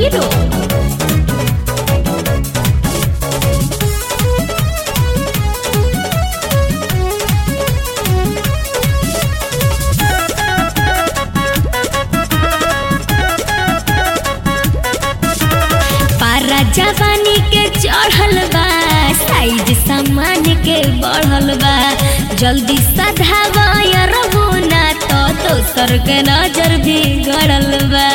Hero पारा जवानी के चढ़ल बा साइज सामान के बढ़ल बा जल्दी सधावा रहो ना तो दोसर के नजर भी गड़ल बा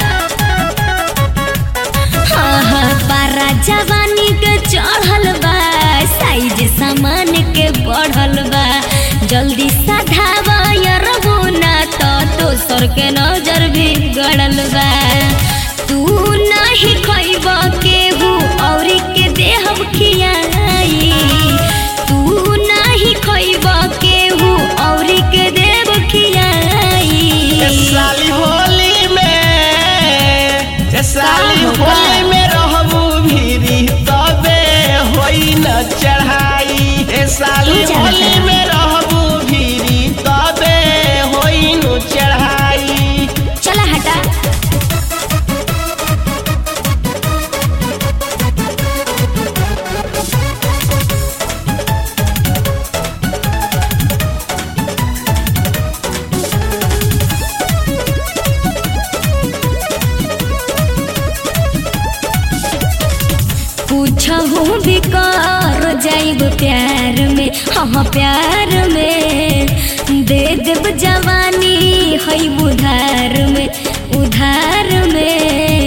हाँ हाँ पारा जवानी के चढ़ल बा साइज सामान के बढ़ल बा जल्दी सधावा रहो ना तो दोसर के नजर भी गड़ल बा तू नहीं खैब केहू औरी के देहब खियाई तू नहीं खैब केहू औरी के देव खियाई ए साली होली में ए साली का होगा? होली में रहबू भीरी तबे होई न चढ़ाई ए साली तू जानता होली है। में रहबू भीरी तबे होई न चढ़ाई चला हटा पूछहू भी कर जाइब प्यार में हाँ प्यार में दे देब जवानी है उधार में उधार में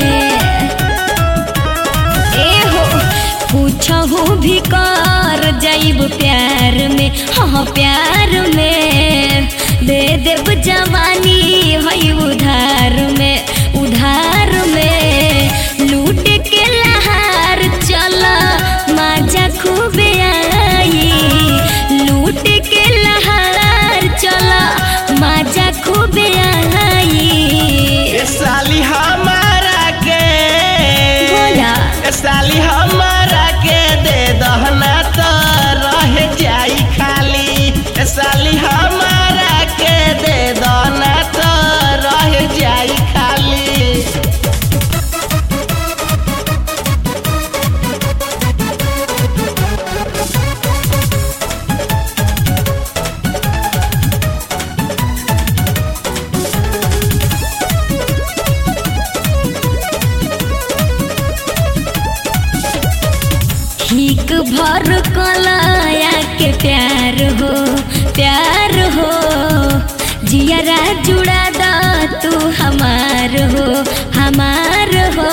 ए हो पूछहू भी कर जाइब प्यार में हाँ प्यार में दे देब जवानी है उधार में उधार में लूट के लहार चला माजा खूबे आई लूट के लहार चला माजा खूबे आई ए साली हमारा के बोला। ए साली हमारा के दे दहना तो रह जाई खाली ए साली हमारा के दे दहना तो रह जाई खाली ठीक भर कलाया के प्यार हो प्यार हो जियरा जुड़ा दा तू हमार हो हमार हो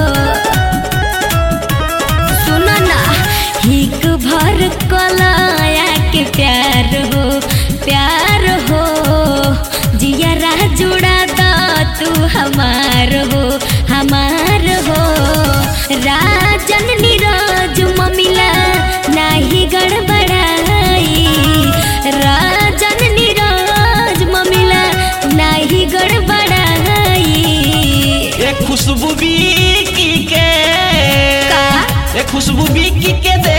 सुनो ना ठीक भर कलाया के प्यार हो प्यार हो जियरा जुड़ा दा तू हमार हो हमार हो राजन नीरज ममिला नाही गड़बड़ाई राजन नीरज ममिला नाही गड़बड़ाई ए खुशबू बिकी के का? ए खुशबू बिकी के दे